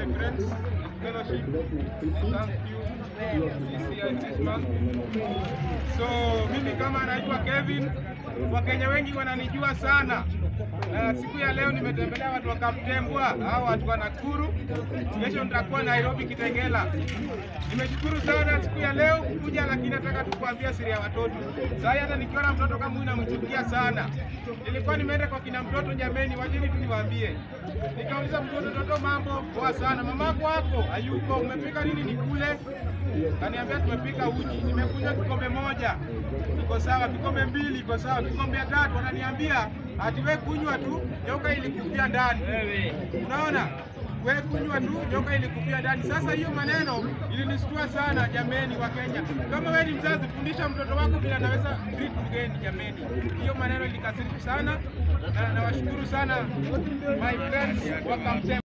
my friends in fellowship. Thank you, CCI Christmas. So mimi kama naitwa Kevin, Wakenya wengi wananijua sana na siku ya leo nimetembelea watu wa Kaptembwa, hao watu wa Nakuru. Kesho nitakuwa Nairobi Kitengela. Nimeshukuru sana siku ya leo kuja, lakini nataka tu kuambia siri ya watoto. Sasa hata nikiona mtoto kama huyu namchukia sana. Nilikuwa nimeenda kwa kina mtoto, jameni, wajeni tu niwaambie. Nikauliza mtoto, toto, mambo poa sana, mamako hapo hayuko, umepika nini nikule? Kaniambia tumepika uji, nimekunywa kikombe moja, iko sawa. Kikombe mbili, iko sawa. Kikombe ya tatu, wananiambia ati we kunywa tu, nyoka ilikufia ndani. Unaona, we kunywa tu, nyoka ilikufia ndani. Sasa hiyo maneno ilinistua sana, jameni wa Kenya. Kama wewe ni mzazi, fundisha mtoto wako vile anaweza treat mgeni, jameni. Hiyo maneno ilikasirisha sana, na nawashukuru sana my friends wa Kamtema.